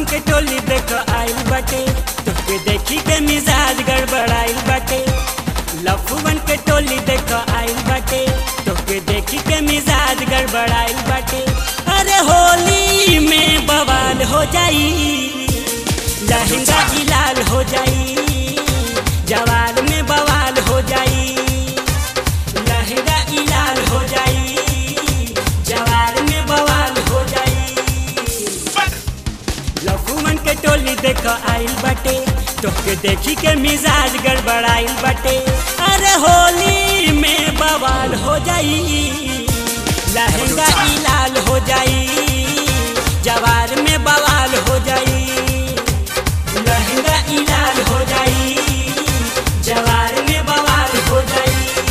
के टोली देख आइल बाटे तोके देखी के मिजाज गड़बड़ाइल बाटे लफुवन के टोली देख आइल बाटे तोके देखी के मिजाज गड़बड़ाइल बाटे अरे होली में बवाल हो जाई लहंगा ही लाल हो जाई जवाल में बवाल हो जाई लहंगा ही लाल हो जाई जवाल में बवाल हो जाई लखुमन के टोली देख आइल बाटे तोके देखी के मिजाज गड़बड़ाइल बाटे अरे होली में बवाल हो जाई लहंगा ही लाल हो जाई जवार में बवाल हो जाई लहंगा ही लाल हो जाई जवार में बवाल हो जाई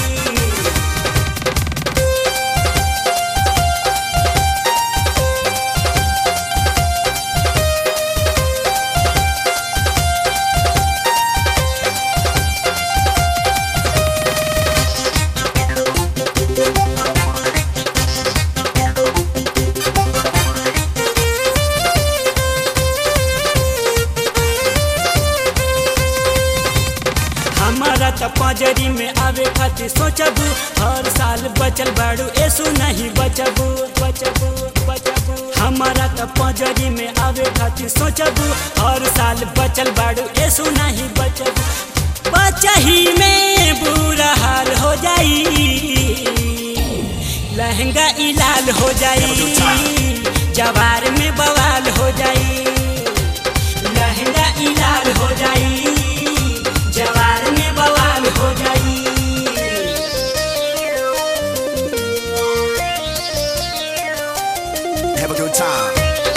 हमारा त पजरी में आवे खातिर सोचबू हर साल बचल बाड़ू ऐसू नहीं बचबू बचबू बचबू हमारा त पजरी में आवे खातिर सोचबू हर साल बचल बाड़ू ऐसू नहीं बचबू बचही में बुरा हाल हो जाई लहंगा ई लाल हो जाई जवार में बवाल हो जाई लहंगा ई लाल हो जाई जवार में बवाल हो जाई Have a good time.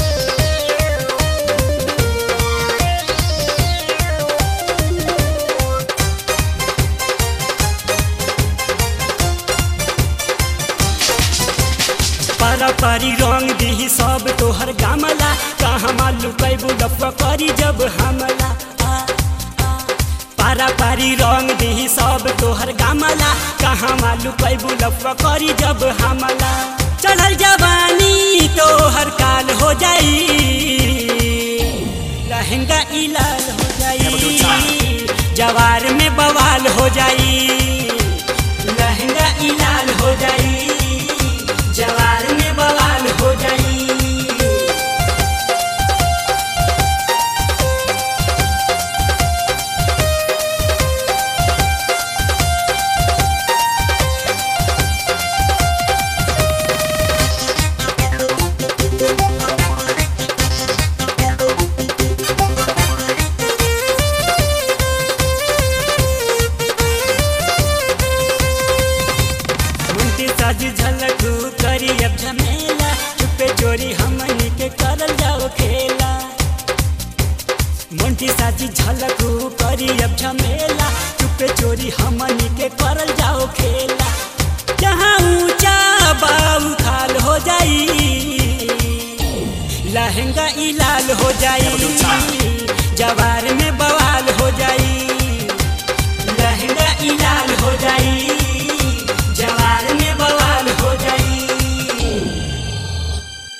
पारा पारी रंग दी सब तोहर गामला कहाँ मालू कैबू लफा करी जब हमला आ, आ। पारा पारी रंग दी सब तोहर गामला कहाँ मालू कैबू लफा करी जब हमला चढ़ल जवानी तोहर काल हो जाई लहंगा ई लाल हो जाई जवार में बवाल हो जाई लहंगा ई लाल हो जाई जवार में बवाल हो जाई मुंटी साजी झलकू करी अब झमेला चुपे चोरी हमनी के करल जाओ खेला मुंटी साजी झलकू करी अब झमेला चुपे चोरी हमनी के करल जाओ खेला जहाँ ऊंचा बाऊ खाल हो जाई लहंगा ई लाल हो जाई